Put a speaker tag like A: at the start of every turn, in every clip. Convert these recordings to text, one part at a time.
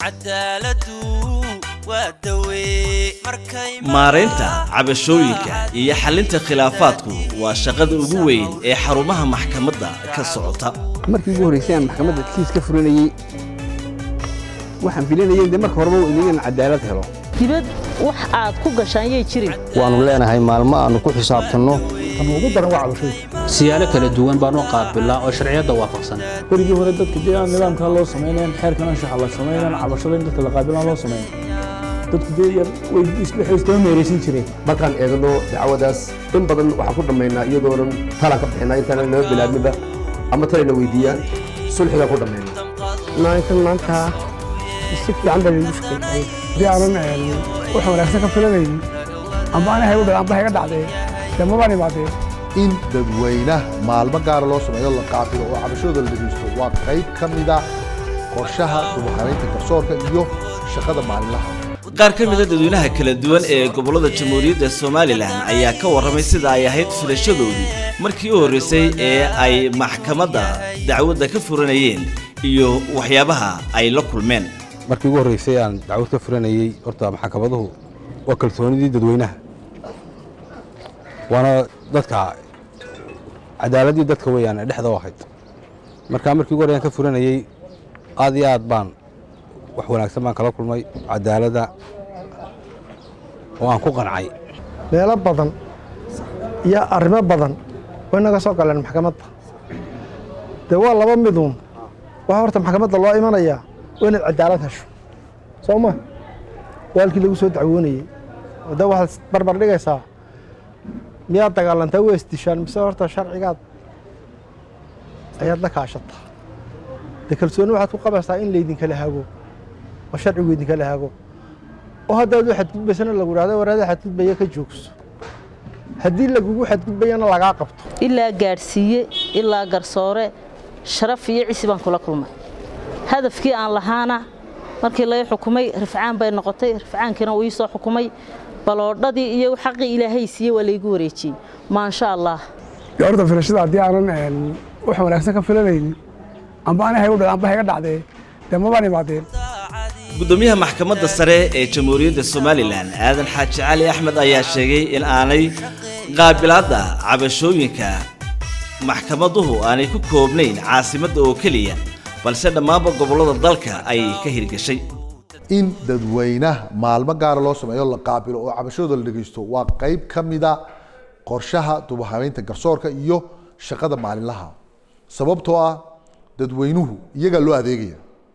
A: cadaaladu waa dawe markay
B: maaraynta cabashooyinka iyo xalinta khilaafaadku waa shaqada ugu weyn ee xarumaha maxkamadda ka socota
C: markii ugu horreysay aan maxkamadda kiis ka furanayey waxaan filanayay de marka horeba inaan cadaalad helo
D: dibad wax aad ku gashaan yay jirin
E: waannu leenahay maalmo aannu ku xisaabtanno
F: ugu daran waa cabashooyinka
G: siyaalo kala duwan baan u qaabilaa oo sharciyadda waafaqsan
F: berigii hore dadka dee aan nidaamkaa loo samaynayn xeerkan anshaxa la samaynayn cabashada in dadka la qaabilaan loo samayn dadku dee yar way waxay istama meeraysan jireen
H: markaan eegno dacwadaas in badan waxaan ku dhammaynaa iyadoonan talan ka bixinaa intaan naba bilaabniba ama talayna weydiiyaan sulxigaan ku dhammayna
I: maalinkan maanta si fiican baa lagu shaqeeyay
F: haddii aanan wax wanaagsan ka filanaynin amba anahay u amba hayga dhacdee dee mabaan imaadeen
J: in dadweynaha maalmo gaara loo sameeyo la qaabilo oo cabashadooda la dhegeysto waa qayb ka mida qorshaha dubaqaraynta garsoorka iyo shaqada maalinlaha
B: qaar ka mida dadweynaha kala duwan ee gobollada jamhuuriyadda somalilan ayaa ka warramay sida ay ahayd filashadoodii markii u horreysay ee ay maxkamadda dacwadda ka furanayeen iyo waxyaabaha ay la kulmeen
E: markii ugu horreysay aan dacwad ka furanayey horta maxkamaduhu waa kalsoonidii dadweynaha waana dadka cadaaladdii dadka weeyaan ee dhexda u ahayd markaa markii ugu horreyan ka furanayey aad iyo aad baan wax wanaagsan baan kala kulmay cadaaladda oo aan ku qancay
I: meelo badan iyo arrimo badan way naga soo galeen maxkamadda dee waa laba miduun waxaa horta maxkamadda loo imanayaa waa inaad cadaalad hesho soo ma waalkii lagu soo dacwoonayey oo de waxaad barbar dhigaysaa miyaad dagaalantaa waa isdishaan mise horta sharcigaad ayaad la kaashataa dee kalsooni waxaad ku qabaysaa in laydinkala hago oo sharcigu idinkala hago oo haddaad u xadgudbaysana lagu idhahdo waraada xadgudbaya ka joogso haddii lagugu xadgudbayana lagaa qabto
D: ilaa gaadhsiiye ilaa garsoore sharaf iyo cisi baan kula kulmay hadafkii aan lahaana markii laga xukumay rifcaan bay noqotay rifcaankiina uu ii soo xukumay baloodhadii iyo xaqii ilaahay siiye waa laygu wareejiyey maasha allah
F: horta filashada haddii aanan wax wanaagsan ka filanaynin amba anahay u amba hayga dhacdee dee mabaan imaadeen
B: gudoomiyaha maxkamadda sare ee jamhuuriyadda somalilan aadan xaaji cali axmed ayaa sheegay in aanay qaabilaadda cabashooyinka maxkamaduhu aanay ku koobnayn caasimadda oo keliya balse dhammaanba gobollada dalka ay ka hirgashay
J: in dadweynaha maalmo gaara loo sameeyo la qaabilo oo cabashadooda la dhegeysto waa qayb ka mida qorshaha dubahabeynta garsoorka iyo shaqada maalinlaha sababtoo ah dadweynuhu iyagaa loo adeegaya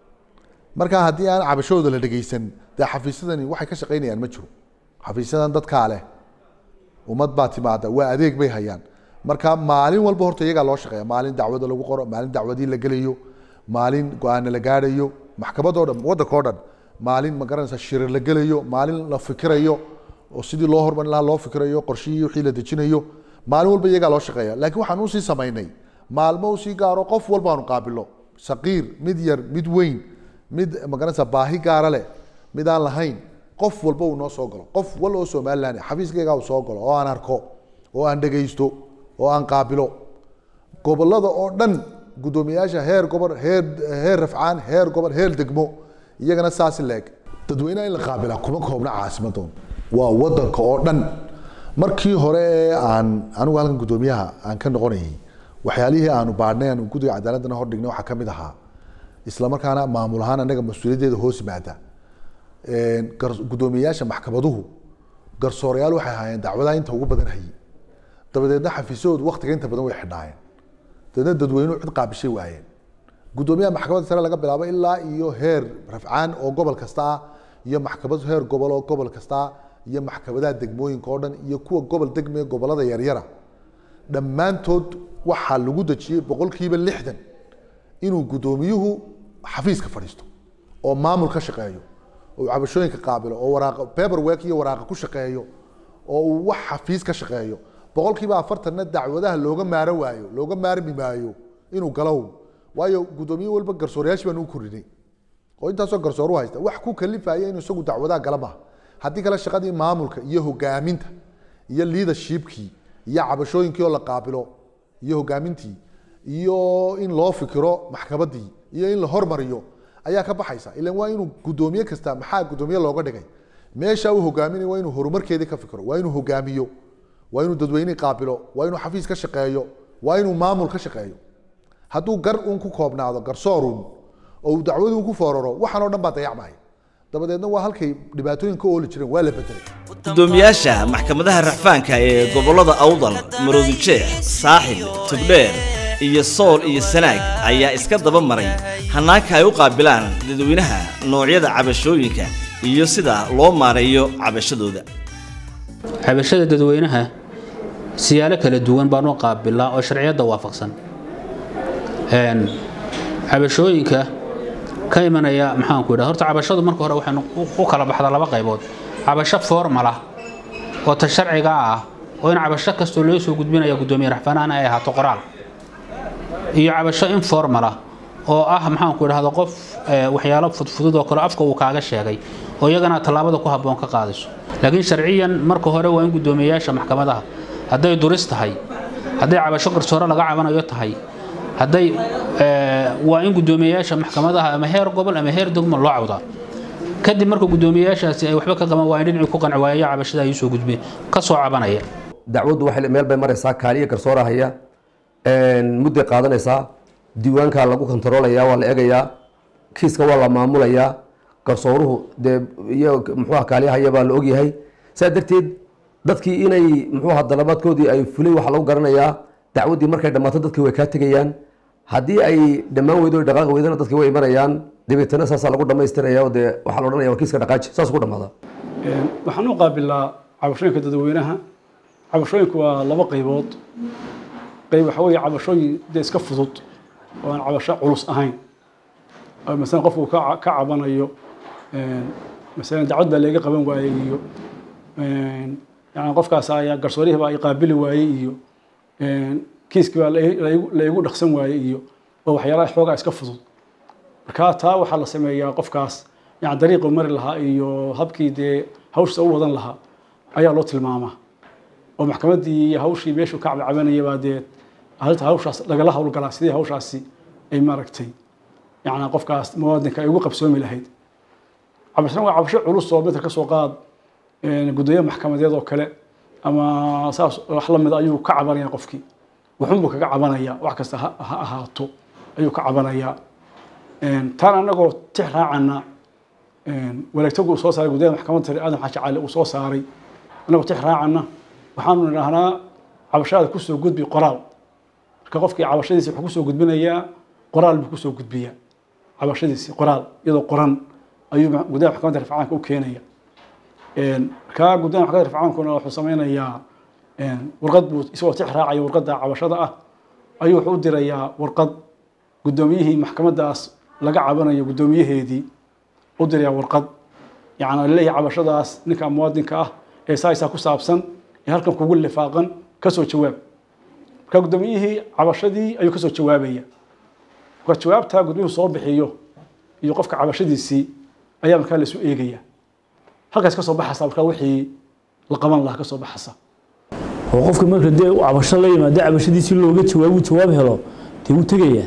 J: marka haddii aan cabashadooda la dhegeysan dee xafiisyadani waxay ka shaqaynayaan ma jiro xafiisyadan dadkaa leh ummad baa timaada waa adeeg bay hayaan marka maalin walba horta iyagaa loo shaqeeya maalin dacwada lagu qoro maalin dacwadii la gelayo maalin go-aana la gaadhayo maxkamadoo dhan waddanka o dhan maalin ma garanaysa shirir la gelayo maalin la fikirayo oo sidii loo hormarin lahaa loo fikirayo qorshihii wixii la dejinayo maalin walba iyagaa loo shaqeeya laakiin waxaan usii samaynay maalmo usii gaaro qof walba aanu qaabilo saqiir mid yar mid weyn mid magaranaysa baahi gaara leh mid aan lahayn qof walba uu noo soo galo qof wal oo somaliland xafiiskaygaa uu soo galo oo aan arko oo aan dhegaysto oo aan qaabilo gobolada oo dhan guddoomiyaasha heer gobol heer heer rafcaan heer gobol heer degmo iyagana saasi leeg dadweynaha in la qaabilaa kuma koobna caasimadoon waa wadanka oo dhan markii hore ee aan anigu halkan guddoomiyaha aan ka noqonayay waxyaalihii aanu baadhnay aanu guddiga cadaaladana hordhignay waxaa ka mid ahaa isla markaana maamul ahaan anaga mas-uuliyaddeeda hoos yimaada guddoomiyayaasha maxkamaduhu garsoorayaal waxay ahaayeen dacwadaha inta ugu badan hayay dabadeedna xafiisyahoodu waktiga inta badan way xidhnaayeen dabeedna dadweynuhu cid qaabishay waayeen guddoomiyaha maxkamadda sare laga bilaabo ilaa iyo heer rafcaan oo gobol kasta ah iyo maxkamad heer gobol oo gobol kasta ah iyo maxkamadaha degmooyinka oo dhan iyo kuwa gobol degme gobolada yaryara dhammaantood waxaa lagu dejiyey boqolkiiba lixdan inuu guddoomiyuhu xafiiska fadhiisto oo maamul ka shaqeeyo oo cabashooyinka qaabilo oo waraaqa paperwork iyo waraaqa ku shaqeeyo oo uu wax xafiis ka shaqeeyo boqolkiiba afartanna dacwadaha looga maaro waayo looga maarmi maayo inuu galow waayo guddoomiye walba garsoorayaashii baan u korinay oo intaasoo garsoor u haysta wax ku kalifaya inuu isagu dacwadaha gala maaha haddii kale shaqadii maamulka iyo hogaaminta iyo leadershipkii iyo cabashooyinkii oo la qaabilo iyo hogaamintii iyo in loo fikiro maxkamaddii iyo in la hormariyo ayaa ka baxaysa ilan waa inuu guddoomiye kasta maxaa guddoomiye looga dhigay meesha uu hogaaminay waa inuu horumarkeedii ka fikiro waa inuu hogaamiyo waa inuu dadweyne qaabilo waa inuu xafiis ka shaqeeyo waa inuu maamul ka shaqeeyo hadduu gar uun ku koobnaado garsoorun oo uu dacwaduun ku fooraro waxaan oo dhan baa dayacmaya dabadeedna waa halkay dhibaatooyin ka ooli jireen waa la bedelay
B: gudoomiyaasha maxkamadaha racfaanka ee gobollada awdal maroodijeex saaxil tugdheer iyo sool iyo sanaag ayaa iska daba maray hannaanka ay u qaabilaan dadweynaha noocyada cabashooyinka iyo sida loo maareeyo cabashadooda
G: cabashada dadweynaha siyaalo kala duwan baan u qaabilaa oo sharciyadda waafaqsan Een, cabashooyinka ka imanaya maxaanku idhaha horta cabashadu marka hore waxaynu u- u kala baxdaa laba qaybood cabasho formal ah oo ta sharciga ah oo in cabasho kastoo loo soo gudbinaya guddoomiye raxfanaan ay ahaato qoraal iyo cabasho informal ah oo ah maxaanku idhahda qof eh, waxyaalo fudfudud oo kale afka uu kaaga sheegay oo iyagana tallaabada ku habboon ka qaadayso laakiin sharciyan marka hore waa in guddoomiyeyaasha maxkamadaha hadday duris tahay hadday cabasho garsoore laga cabanayo tahay hadday eh, waa in guddoomiyeyaasha maxkamadaha ama heer gobol ama heer degmo loo cawdaa kadib marka guddoomiyeyaashaasi ay waxba ka qaban waayeen dhinacii ku qanci waayaya cabashada ay usoo gudbeen ka soo cabanaya
H: dacwaddu waxay meel bay maraysaa kaaliya garsoora haya mudday qaadanaysaa diiwaankaa lagu kontaroolayaa waa la egayaa kiiska waa la maamulayaa garsooruhu dee iyo muxuuha kaaliyahaya baa la ogyahay saa darteed dadkii inay muxuuha dalabaadkoodii ay fulay waxaa lagu garanayaa dacwaddii markay dhammaato dadkii way kaa tegayaan haddii ay dhammaan weydo dhaqaaqi weydana dadkii way imanayaan dabeetana saasaa lagu dhammaystiraya oo dee waxaa la odhanaya waa kiiska dhaqaaji saas ku dhammaada
F: waxaan u qaabilaa cabashooyinka dadweynaha cabashooyinku waa laba qaybood qayb waxa weeye cabashooyin dee iska fudud oo aan cabasho culus ahayn oo masalan qofku ka ca- ka cabanayo een, masalan dacwad baa laga qaban waayey iyo een, yani qofkaas ayaa garsoorihii baa i qaabili waayey iyo een, kiiskii baa la- la igu- la igu dhaqsan waayey iyo oo waxyaalaha xoogaa iska fudud marka taa waxaa la sameeyaa qofkaas yani dariiqu mari lahaa iyo habkii dee hawshiisa u wadan lahaa ayaa loo tilmaamaa oo maxkamaddii iyo hawshii meeshuu ka cabcabanaya baa dee arrinta hawshaas lagala howlgalaa sidii hawshaasi ay maaragtay yani qofkaas muwaadinka ay ugu qabsoomi lahayd cabashana waa cabasho culus oo midka kasoo qaad een, guddoomiye maxkamadeed oo kale ama saas wax la mid ayuu ka cabanaya qofkii wuxuunbuu kaga cabanaya wax kasta ha ha ahaato ayuu ka cabanayaa Een, taan anagoo tix raacana een, wareegtagu uu soo saaray guddoomiye maxkamadda sare aadan xaaji cali uu soo saaray anagoo tix raacana waxaanu idhahnaa cabashada kusoo gudbi qoraal marka qofkii cabashadiisi wuxuu kusoo gudbinayaa qoraal buu kusoo gudbiyaa cabashadiisi qoraal iyadoo qoran ayuu ma- guddoomiye maxkamadda rifcaanka u keenaya Een, marka guddoomiye maxkamadda rifcaankuna wuxuu sameynayaa een, warqad buu isagoo tix raacaya warqadda cabashada ah ayuu wuxuu u dirayaa warqad guddoomiyihii maxkamaddaas laga cabanayo guddoomiyaheedii u dirayaa warqad yacni laleeyahay cabashadaas ninka muwaadinka ah ee saaysaa ku saabsan ee halkan kugu lifaaqan kasoo jawaab marka guddoomiyihii cabashadii ayuu kasoo jawaabaya marka jawaabtaa guddoomiyuhu soo bixiyo iyo qofka cabashadiisii ayaa markaa la isu eegaya halkaas kasoo baxaysa markaa wixii la qaban lahaa kasoo baxaysa oo qofka marka dee uu cabasho la yimaado cabashadiisii looga jawaabo jawaab helo dee wuu tegayaa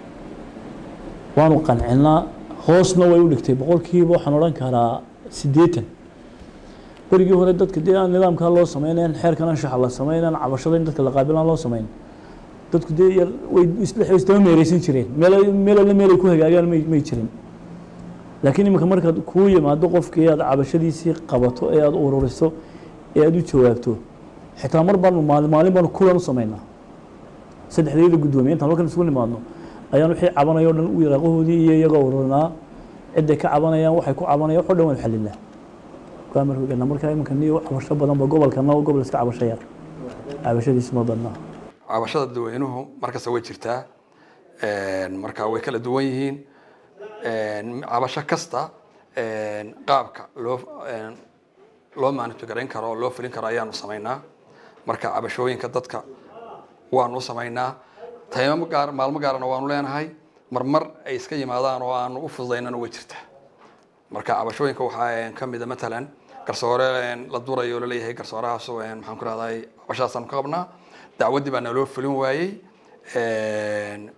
F: waanu qancinaa hoosna way u dhigtay boqolkiiba waxaan odhan karaa siddeetan berigii hore dadka dee aan nidaamkaa loo sameynayn xeerkan anshaxa la sameynan cabashada in dadka la qaabilaan loo sameyn dadku dee yar way isdhex isdaba meereysan jireen meel meel alle meelay ku hagaagaan may may jirin laakiin iminka markaad kuu yimaado qofkii aad cabashadiisii qabato ee aad ururiso ee aad u jawaabto xitaa mar baanu maalin maalin baanu kulan u sameynaa saddexdeeda guddoomiye intaan halkan isugu nimaadno ayaan wixii cabanaya o dhan u yaraaqahoodii iyo iyagoo ururinaa ciday ka cabanayaan waxay ku cabanayaan wax o dhan waan xalinaa kaa markana markaa iminka niyo cabasho badan ba gobolkana oo gobol iska cabasho yar cabashadiisu ma badnaa
K: cabashada dadweynuhu markasta way jirtaa Een, marka way kala duwan yihiin Een, cabasho kasta een, qaabka loo een, loo manipulgarayn karo oo loo fulin karo ayaanu samaynaa marka cabashooyinka dadka waanu samaynaa taymo gaar maalmo gaarana waanu leenahay marmar ay iska yimaadaan oo aanu u fududaynana way jirtaa marka cabashooyinka waxaa ka mid a matalan garsoore een, la durayo oo laleeyahay garsoorahaas oo, een, maxaan ku rahday cabashadaasaan ka qabnaa dacwaddii baa naloo fulin waayey Een,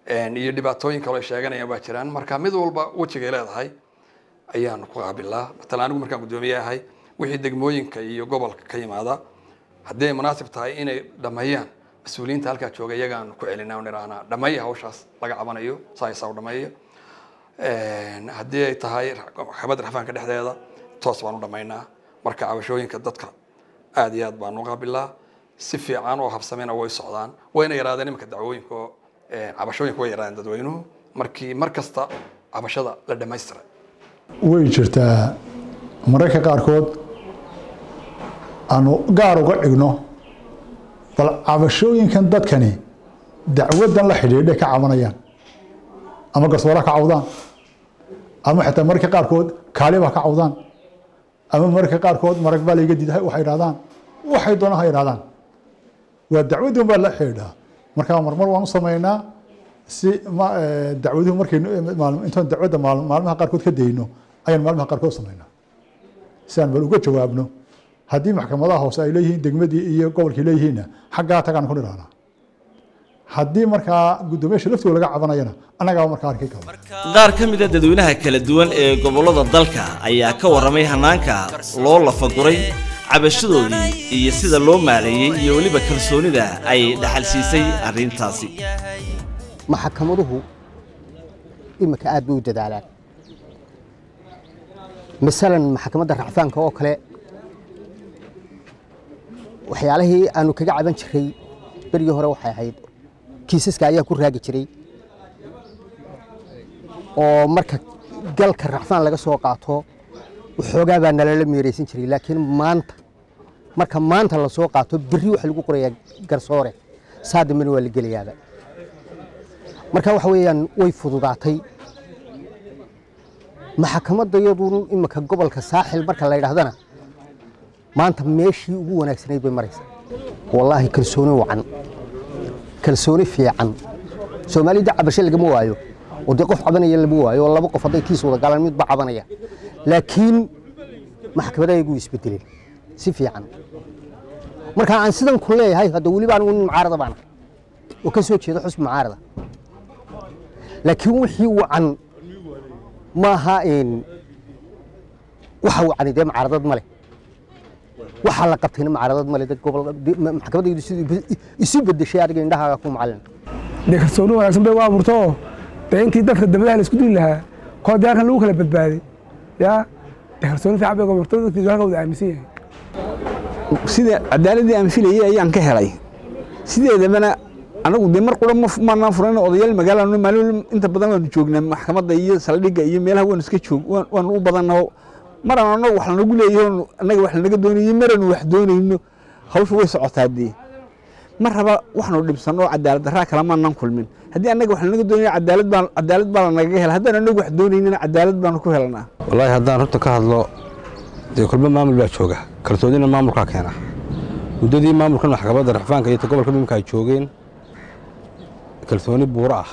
K: iyo dhibaatooyin kaloo ay sheeganayaan waa jiraan marka mid walba wejigay leedahay ayaanu ku qaabilaa matalan anigu markaan guddoomiye ahay wixii degmooyinka iyo gobolka ka yimaada haddii ay munaasib tahay inay dhameeyaan mas-uuliyiinta halkaa jooga iyagaanu ku celinaa nirahnaa dhameeya hawshaas laga cabanayo saaysaa u dhameeya haddii ay tahay maxkamadda raxfaanka dhexdeeda toos baan u dhamaynaa marka cabashooyinka dadka aad iyo aad baan u qaabilaa si fiican oo habsamena way socdaan wayna yaraadeen iminka dacwooyinka oo cabashooyinka way yaraadeen dadweynuhu markii mar kasta cabashada la dhamaystiray
L: way jirtaa mararka qaarkood aanu gaar uga dhigno bal cabashooyinkan dadkani dacwadan la xidhiidhay ka cabanayaan ama garsooraha ka cawdaan ama xitaa mararka qaarkood kaaliba ka cawdaan ama mararka qaarkood marag baa layga diiday waxay idhahdaan waxay doonaan ha idhahdaan waa dacwaddan baa la xidhiidhaa marka marmar waan u samaynaa si dacwaduhu markaynu intaan dacwadda maalmaha qaarkood ka dayno ayaan maalmaha qaarkood samaynaa si aan bal uga jawaabno haddii maxkamadaha hoose ay leeyihiin degmadii iyo gobolkii leeyihiinna xaggaa tagaan ku nidhahnaa haddii markaa guddoomiyaasha laftooda laga cabanayana annagaa markaa arki karo
B: qaar ka mid a dadweynaha kala duwan ee gobollada dalka ayaa ka warramay hanaanka loo lafaguray cabashadoodii iyo sida loo maaleeyey iyo weliba kalsoonida ay dhaxal siisay arrintaasi
M: maxkamaduhu imika aad bay u dadaalaan masalan maxkamadda racfaanka oo kale waxyaalihii aanu kaga caban jiray berigii hore waxay ahayd kiisaska ayaa ku raagi jiray oo marka galka racfaan laga soo qaato waxoogaa baa nalala meeraysan jiray laakiin maanta marka maanta la soo qaato berri waxa lagu qorayaa garsoore saa dambena waa la gelayaaba marka waxa weeyaan way fududaatay maxkamadda iyadun imika gobolka saaxil marka la yidhaahdana maanta meeshii ugu wanaagsanayd bay maraysaa wallaahi kalsooni wacan kalsooni fiican soomaalida cabasho lagama waayo oo dee qof cabanaya lama waayo oo laba qof hadday kiis wada galaan midba cabanaya laakiin maxkamadaha igu isbedeleen si fiican marka aan sidan ku leeyahay hadda weliba anigu nin mucaarada baana oo ka soo jeeda xusbi mucaarada laakiin wixii wacan maaha waxa wacani dee mucaaradad ma leh waxaa la qabtayna mucaaradad ma leh dad gobol maxkamadaydu siduu isu bedeshay adiga indhahaaga ku macalin
I: dee kalsooni wanaagsan bay u abuurto oo dee intii dadka dambadaha la isku dili lahaa koo dee halkan lagu kala badbaaday yaa dee kalsooni fiican bay abuurto dadkiisu halka wada aaminsan yahay
C: sida cadaaladii aan filayay ayaan ka helay sideedabana anagu dee mar qura maanaan furan odayaal magaalana maalin inta badan waanu joognaa maxkamadda iyo saldhigga iyo meelaha waanu iska joog waanu u badannaho maraan anagu wax lanagu leeyaho annaga wax lanaga doonayo maranu wax doonayno hawshu way socotaa dee mar raba waxnu dhibsan oo cadaalad darraa kala maanaan kulmin haddii annaga wax lanaga doonayo cadaalad baa cadaalad baa lanagaga hela haddaan anagu wax doonaynana cadaalad baanu ku helanaa
E: wallaahi haddaan runta ka hadlo dee kulmo maamul baa jooga kalsoonina maamulkaa keena muddadii maamulkan maxkamadda raxfaanka iyo gobolka mimka ay joogeen kalsooni buuro ah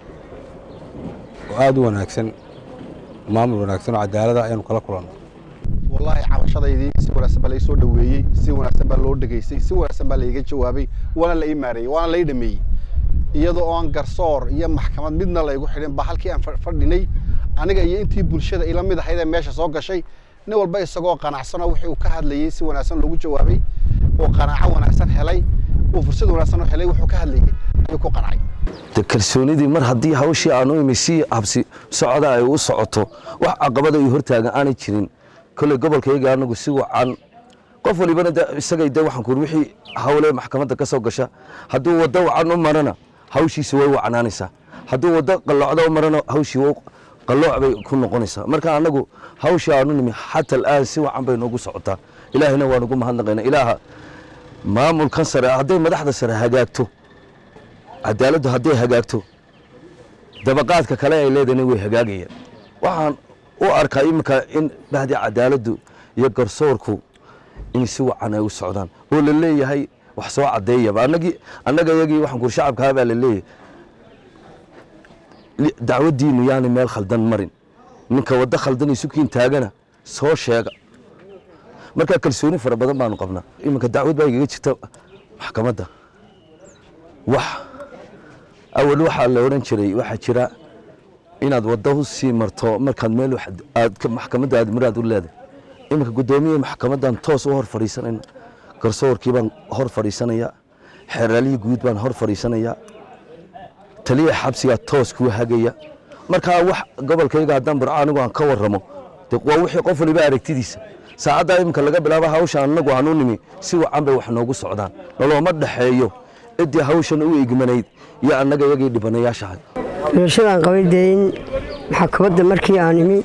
E: oo aad u wanaagsan maamul wanaagsan oo cadaalada ayaanu kala kulanno
N: wallaahi cabashadaydii si wanaagsan baa lai soo dhoweeyey si wanaagsan baa loo dhegaystay si wanaagsan baa laiga jawaabay waana la ii maareeyey waana lai dhameeyey iyadoo oon garsoor iyo maxkamad midna laygu xidhin ba halkii aan fadhinay aniga iyo intii bulshada ila mid ahayd ee meesha soo gashay nin walba isagoo qanacsanoo wixii uu ka hadlayey si wanaagsan loogu jawaabay oo qanaaco wanaagsan helay uu fursad wanaagsan u helay wuxuu ka hadlayey ayuu ku qancay
O: de kalsoonidii mar haddii hawshii aanu imi si habsi socda ay u socoto wax caqabada iyo hortaagan aanay jirin kolley gobolkayga anagu si wacan qof walibana de isagay de waxaan kuuri wixii hawle maxkamadda ka soo gasha hadduu waddo wacan u marana hawshiisi way wacnaanaysaa hadduu waddo qalloocda u marana hawshii way qallooc bay ku noqonaysaa marka anagu hawshii aanu nimi xata al'aan si wacan bay noogu socotaa ilaahina waan ugu mahadnaqaynaa ilaaha maamulkan sare hadday madaxda sare hagaagto cadaaladdu hadday hagaagto dabaqaadka kale ay leedahayna way hagaagayaan waxaan u arkaa iminka in bahdii cadaaladdu iyo garsoorku in si wacan ay u socdaan oo la leeyahay wax soo caddeeyaba annagii annaga iyagii waxaan kuuri shacabkaa baa la leeyahay dacwaddiinu yaani meel khaldan marin ninka waddo khaldan isukiin taagana soo sheega marka kalsooni fara badan baanu qabnaa iminka dacwad baa igaga jirta maxkamadda wax awal waxaa la odhan jiray waxaa jira inaad waddo u sii marto markaad meel wax- aad ka- maxkamadda aad muraad u leedahay iminka guddoomiye maxkamaddan toos u hor fadhiisanayna garsoorkii baan hor fadhiisanaya xeeraalihii guud baan hor fadhiisanaya taliya xabsigaa toos kuu hagaya markaa wax gobolkayga haddaan barco anigu aan ka warramo de waa wixii qof waliba aragtidiisa saacaddaa iminka laga bilaabo hawsha annagu aan u nimi si wacan bay wax noogu socdaan nolooma dhexeeyo ciddii hawshan u igmanayd iyo annaga iyagii dhibanayaashahay
P: filashadaan qabay dee in maxkamadda markii aan imi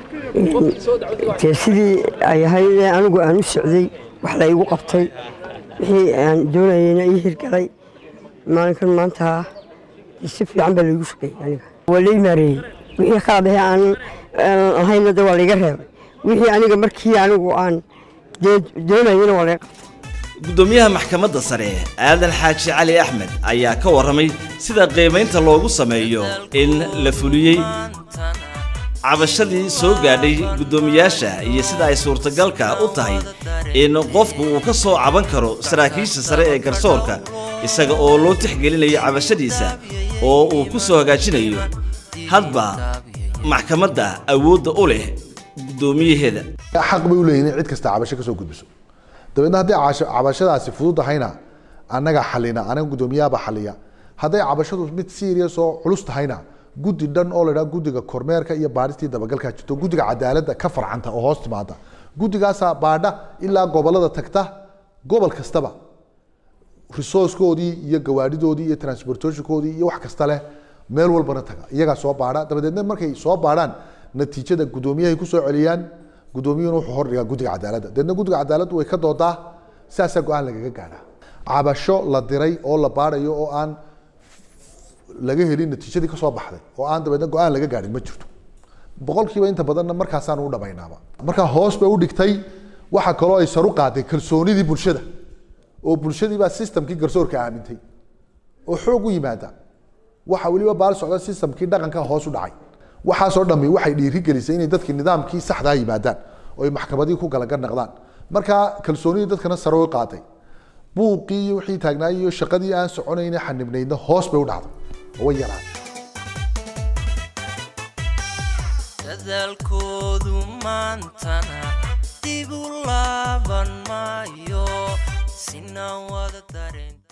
P: dee sidii ay ahayd ee anigu aan u socday wax la igu qabtay wixii aan doonayeyna ii hirgalay maalinkan maanta dee si fiican baa laigu shaqeeyey aniga waa lai maareeyey wixii qaadahe aan aan lahayna de waa laiga reebay wixii aniga markii anigu aan dee doonayeyna waa laga qabtay
B: guddoomiyaha maxkamadda sare aadan xaaji cali axmed ayaa ka warramay sida qiimaynta loogu sameeyo in la fuliyey cabashadii soo gaadhay guddoomiyaasha iyo sida ay suurtagalka u tahay in qofku uu ka soo caban karo saraakiisha sare ee garsoorka isaga oo loo tixgelinayo cabashadiisa oo uu ku soo hagaajinayo hadba maxkamadda awoodda u leh guddoomiyaheeda
J: xaq bay u leeyihin in cid kasta cabasho ka soo gudbiso dabeedna haddii cabasho- cabashadaasi fudud tahayna annaga xalina anaga guddoomiyahabaa xaliya hadday cabashadu mid serious oo culus tahayna guddi dhan oo la idhaha guddiga kormeerka iyo baadhistii dabagalkaa jirto guddiga cadaaladda ka farcanta oo hoos timaada guddigaasaa baadha ilaa gobolada tagta gobol kastaba resourcekoodii iyo gawaadhidoodii iyo transportationkoodii iyo wax kasta leh meel walbana taga iyagaa soo baadha dabadeedna markay soo baadhaan natiijada guddoomiyahay kusoo celiyaan guddoomiyuhuna wuxuu hordhigaa guddiga cadaaladda dabeedna guddiga cadaaladdu way ka doodaa saasaa go-aan lagaga gaadhaa cabasho la diray oo la baadhayo oo aan laga helin natiijadii kasoo baxday oo aan dabeedna go-aan laga gaadhin ma jirto boqolkiiba inta badanna markaasaan u dhamaynaaba markaa hoos bay u dhigtay waxa kaloo ay saru qaaday kalsoonidii bulshada oo bulshadii baa systemkii garsoorka aamintay oo xoog u yimaada waxa weliba baal socda systemkii dhaqanka hoos u dhacay waxaasoo dhammi waxay dhiirigelisay inay dadkii nidaamkii saxdaa yimaadaan oo ay maxkamadii ku galagar naqdaan markaa kalsoonidii dadkana sare u qaaday buuqii iyo wixii taagnaay iyo shaqadii aan soconayna xanibnaydna hoos bay u dhacday oo way yaraan
A: dadaalkoodu maantana dib u laaban maayo sinaan wada dareen